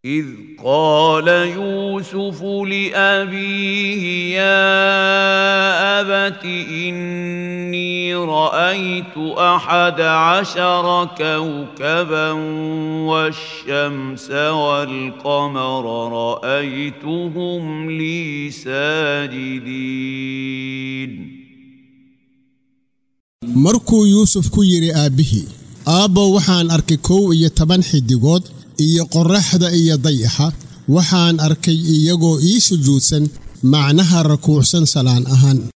إذ قال يوسف لأبيه يا أبت إني رأيت أحد عشر كوكبا والشمس والقمر رأيتهم لي ساجدين markuu yuusuf ku yidhi aabbihii aabbow waxaan arkay kow iyo toban xiddigood iyo qorraxda iyo dayaxa waxaan arkay iyagoo ii sujuudsan macnaha rakuucsan salaan ahaan